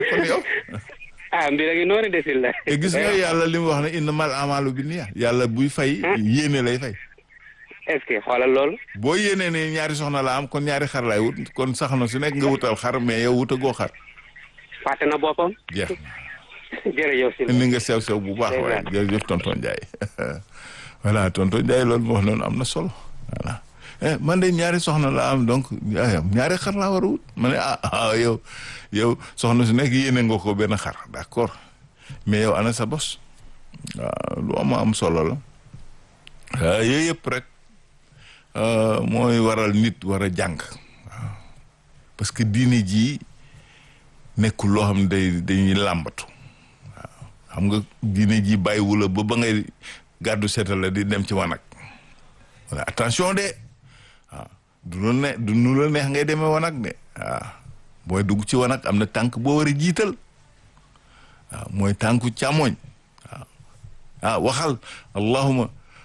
kon yow ah mbir a ngi noonu desil la te gis nga yàlla li mu wax ne innamal amalu bi niya yàlla buy fay yéene lay fay est-ce que xoolal loolu boo yéenee ne ñaari soxna la am kon ñaari xar lay wut kon sax na su nekk nga wutal xar mais yow wutagoo xar fàtte na boppam jeex jërëjëf si indi nga sew sew bu baax waaye jërëjëf tonton Ndiaye voilà tonton Ndiaye loolu moo wax noonu am na solo voilà eh man de ñaari soxna la am donc ñaari xar laa war a wut ma ne ah ah yow yow soxna su nekk yéene nga ko benn xar d'accord mais yow ana sa bos waaw lu am am solo la yooyu yëpp rek mooy waral nit war a jàng waaw parce que diine jii nekkul loo xam ne day dañuy làmbatu waaw xam nga diine ji bàyyiwu la ba ba ngay gàddu seetal la di dem ci wanag wala attention de waaw du lu ne du nu la neex ngay demee wanag de waaw booy dugg ci wanag am na tànk boo war a jiital waaw mooy tànku càmmoñ waaw ah waxal allahuma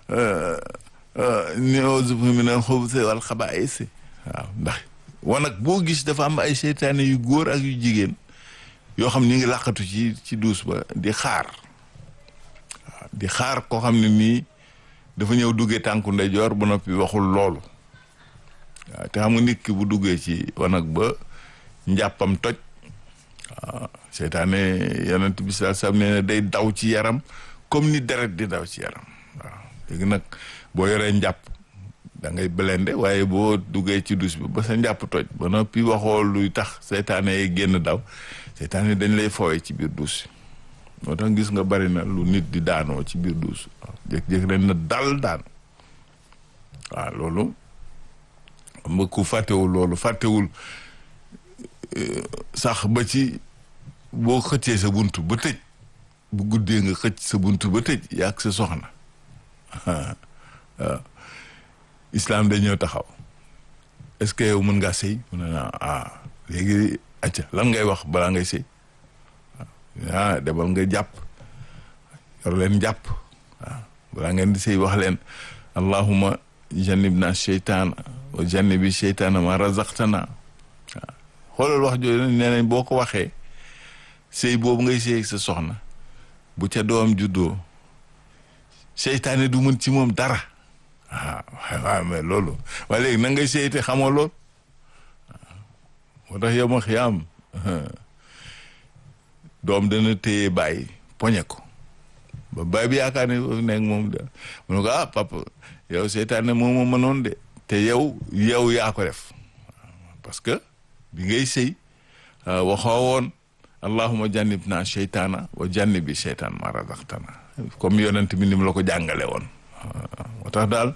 ni'uuzu bika minal xubusi wal xabaa'is waaw ndax wanag boo gis dafa am ay seytaane yu góor ak yu jigéen yoo xam ni ngi làqatu ci ci duus ba di xaar waaw di xaar koo xam ne nii dafa ñëw duggee tànku ndeyjoor ba noppi waxul loolu waaw te xam nga nit ki bu duggee ci wanag ba njàppam toj waaw seytaane yonent bi sallallahu alayhi wasallam nee na day daw ci yaram comme ni deret di daw ci yaram waaw léegi nag boo yoree njàpp da ngay blende waaye boo duggee ci dus bi ba sa njàpp toj ba noppi waxoo luy tax seytaane yi génn daw seytaane dañ lay fooye ci biir duus moo tax gis nga bari na lu nit di daanoo ci biir duus waaw jékki-jékki leen na dal daan waaw loolu xam nga ku fàttewul loolu fàttewul sax ba ci boo xëccee sa bunt ba tëj bu guddee nga xëcc sa bunt ba tëj yaag sa soxna waaw islam dañoo taxaw est-ce que yow mën ngaa sëy mu ne naa ah léegi acca lan ngay wax balaa ngay sëy ah demal nga jàpp yor leen jàpp waaw balaa ngeen di sëy wax leen allahuma jannibna sheytaana wa jannibi sheytaana ma razaqtana waaw xoolal wax jooju nee nañ boo ko waxee sëy boobu ngay sëy sa soxna bu ca doom juddoo seytaane du mën ci moom dara waaw waaw mais loolu waaye léegi na ngay sëy te xamoo lool moo tax yow ma xiyaam doom dana téye bàyyi poñe ko ba bàyyi bi yaakaar ne foofu nekk moom de mu ne ko ah papa yow seytaane moo ma mënoon de te yow yow yaa ko def parce que bi ngay sëy waxoo woon allahuma jannib naa seytaana wa jannibi seytaan ma razaqtana comme yonent bi ni mu la ko jàngale woon moo tax daal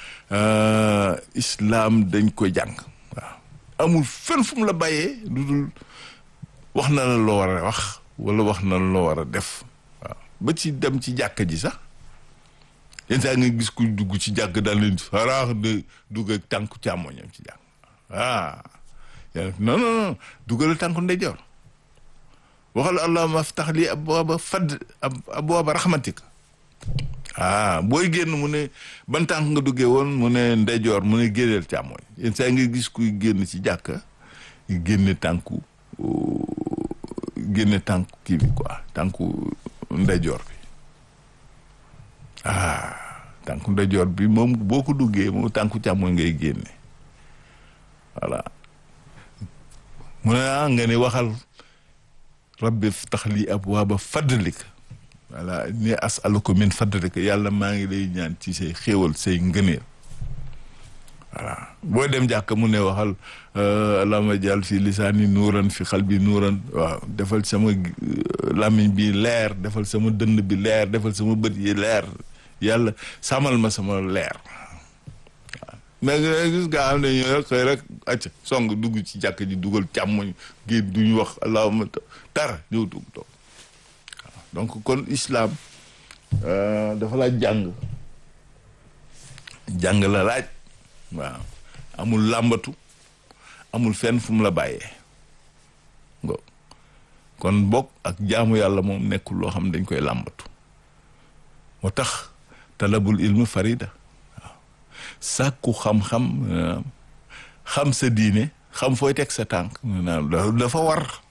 islam dañ koy jàng waaw amul fenn fu mu la bàyyee lu dul wax na la loo war a wax wala wax na la loo war a def waaw ba ci dem ci jàkka ji sax yenn saa nga gis ku dugg ci jàkk daal leen faraax de dugg ak tànku càmmoñam ci jàkk ah non non non duggal tànku ndeyjoor waxal allahumma aftax li abwaaba fadd abwaaba rahmatika ah booy génn mu ne ban tànk nga duggee woon mu ne ndeyjoor mu ne génneel càmmooñ yenn saa nga gis kuy génn ci jàkka génne tànku génne tànku kii bi quoi tànku ndeyjoor bi ah tànku ndeyjoor bi moom boo ko duggee moom tànku càmmooñ ngay génne voilà mu ne ah nga ne waxal rabbi ftax li abwaaba fadlika voilà ni asaluka min fadlika yàlla maa ngi lay ñaan ci say xéewal say ngëneel voilà boo dem jàkk mu ne waxal allahumma jàll fi lisaani nuuran fi xalbi nuuran waaw defal sama làmmiñ bi leer defal sama dënn bi leer defal sama bët yi leer yàlla sàmmal ma sama leer waaw mais gis nga xam ne ñoo rek xëy rek acca song dugg ci jàkk ji dugal càmmoñ gi duñu wax allahumma dara ñëw dugg toog donc kon islam dafa laaj jàng jàng la laaj waaw amul làmbatu amul fenn fu mu la bàyyee ngo kon bokk ak jaamu yàlla moom nekkul loo xam ne dañ koy làmbatu moo tax talabul ilmu farida waaw sàkku xam-xam xam sa diine xam fooy teg sa tànk dafa war